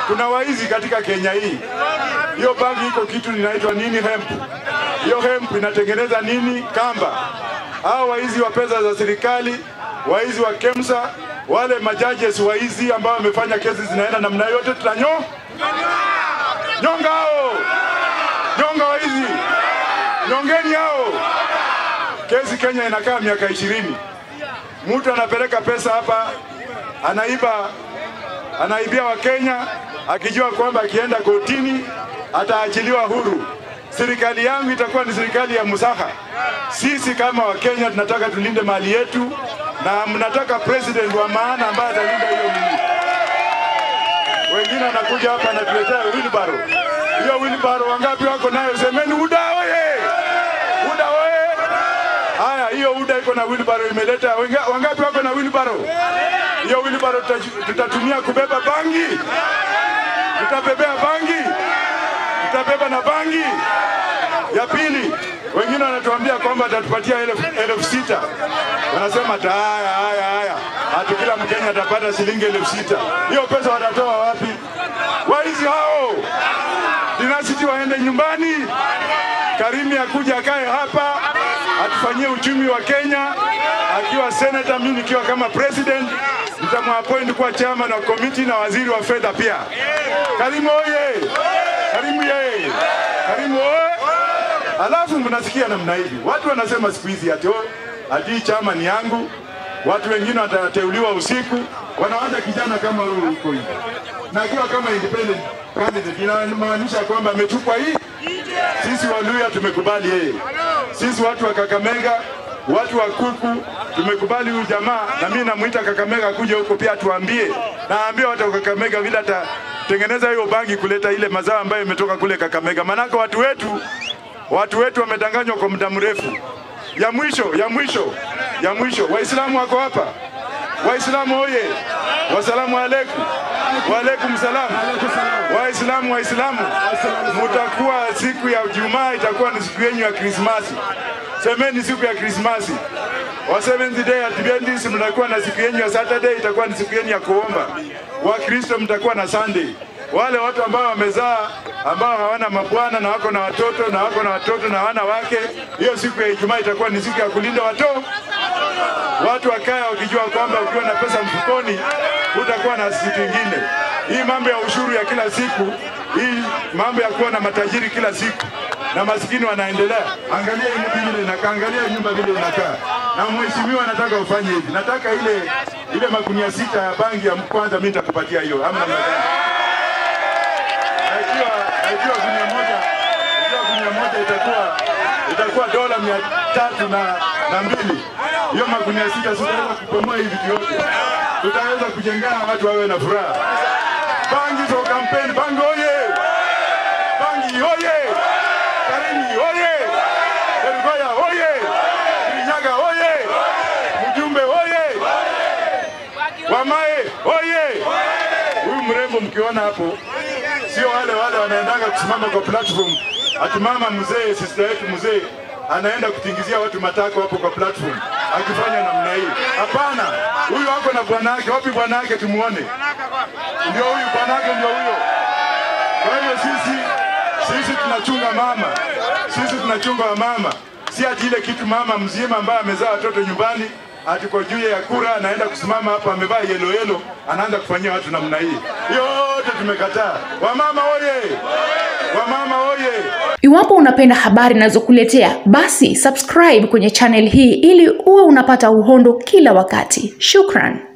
kuna waizi katika Kenya hii. Hiyo bangi iko kitu inaitwa nini, hemp. Hiyo hemp inatengeneza nini, kamba. Hao waizi wa pesa za serikali, waizi wa KEMSA, wale majajes waizi ambao wamefanya kesi zinaenda namna yote, tutanyo nyonga hao, nyonga waizi, nyongeni hao. Kesi Kenya inakaa miaka ishirini. Mtu anapeleka pesa hapa, anaiba, anaibia Wakenya akijua kwamba akienda kotini ataachiliwa huru. Serikali yangu itakuwa ni serikali ya musaha. Sisi kama Wakenya tunataka tulinde mali yetu, na mnataka president wa maana ambaye atalinda hiyo mili. Wengine wanakuja hapa anatuletea wheelbarrow. Hiyo wheelbarrow wangapi wako nayo? Semeni UDA oye! UDA oye! Haya, hiyo UDA iko na wheelbarrow imeleta wenga- wangapi wako na wheelbarrow? Hiyo wheelbarrow tuta- tutatumia kubeba bangi, tutabebea bangi, tutabeba na bangi. Ya pili, wengine wanatuambia kwamba atatupatia elfu elfu sita wanasema ata haya haya haya, hati kila Mkenya atapata shilingi elfu sita Hiyo pesa watatoa wapi? Waizi hao dinasiti waende nyumbani. Karimi akuja akae hapa atufanyie uchumi wa Kenya akiwa senator, mimi nikiwa kama president nitamwappoint kuwa chairman wa committee na waziri wa fedha pia. Karimu oye! Karimu ye! Karimu oye! Alafu mnasikia namna hivi, watu wanasema siku hizi ati oh, ati hii chama ni yangu. Watu wengine watateuliwa usiku, wanawacha kijana kama huyu huko hivi, na akiwa kama independent candidate, inamaanisha kwamba ametupwa hii. Sisi Waluya tumekubali yeye, sisi watu wa Kakamega, watu wa Kuku tumekubali huyu jamaa, na mimi namuita Kakamega kuja huko pia tuambie, naambie watu wa Kakamega vile atatengeneza hiyo bangi kuleta ile mazao ambayo imetoka kule Kakamega, manake watu wetu watu wetu wamedanganywa kwa muda mrefu. Ya mwisho, ya mwisho, ya mwisho, Waislamu wako hapa. Waislamu oye! Wasalamu alaikum. Waalaikum salam. Waislamu, Waislamu, mutakuwa siku ya Jumaa itakuwa ni siku yenu ya Krismasi. Semeni siku ya Krismasi. Wa Seventh Day Adventist mtakuwa na siku yenu ya Saturday, itakuwa ni siku yenu ya kuomba. Wakristo mtakuwa na Sunday. Wale watu ambao wamezaa ambao hawana mabwana na wako na watoto na wako na watoto na hawana wake, hiyo siku ya Ijumaa itakuwa ni siku ya kulinda watoto. Watu wakae wakijua kwamba ukiwa na pesa mfukoni utakuwa na siku ingine. Hii mambo ya ushuru ya kila siku, hii mambo ya kuwa na matajiri kila siku na maskini wanaendelea. Angalia hii nyumba vile inakaa, angalia hii nyumba vile inakaa. Na mheshimiwa, nataka ufanye hivi, nataka ile ile magunia sita ya bangi ya kwanza, mimi nitakupatia hiyo, ama namna gani? Najua najua gunia moja, najua gunia moja itakuwa itakuwa dola mia tatu na, na mbili. Hiyo magunia sita sitaweza kubomoa hivi vitu yote, tutaweza kujengana watu wawe na furaha. Bangi for campaign, bangi oye! Bangi oye! Karimi oye! Elgoya oye! Kirinyaga oye! Mjumbe oye! Wamae oye! Huyu mrembo mkiona hapo, sio wale wale wanaendaga kusimama kwa platform ati mama mzee, sister yetu mzee anaenda kutingizia watu matako hapo kwa platform akifanya namna hii. Hapana, huyu ako na bwana yake. Wapi bwana yake? Tumuone. Ndio huyu bwana yake, ndio huyo. Kwa hivyo sisi sisi tunachunga mama, sisi tunachunga wamama, si ati ile kitu mama mzima ambaye amezaa watoto nyumbani ati kwa juu ya kura anaenda kusimama hapa amevaa yelo yelo, anaanza kufanyia watu namna hii. Yote tumekataa. Wamama oye! Wamama oye! Iwapo unapenda habari ninazokuletea basi subscribe kwenye channel hii ili uwe unapata uhondo kila wakati. Shukran.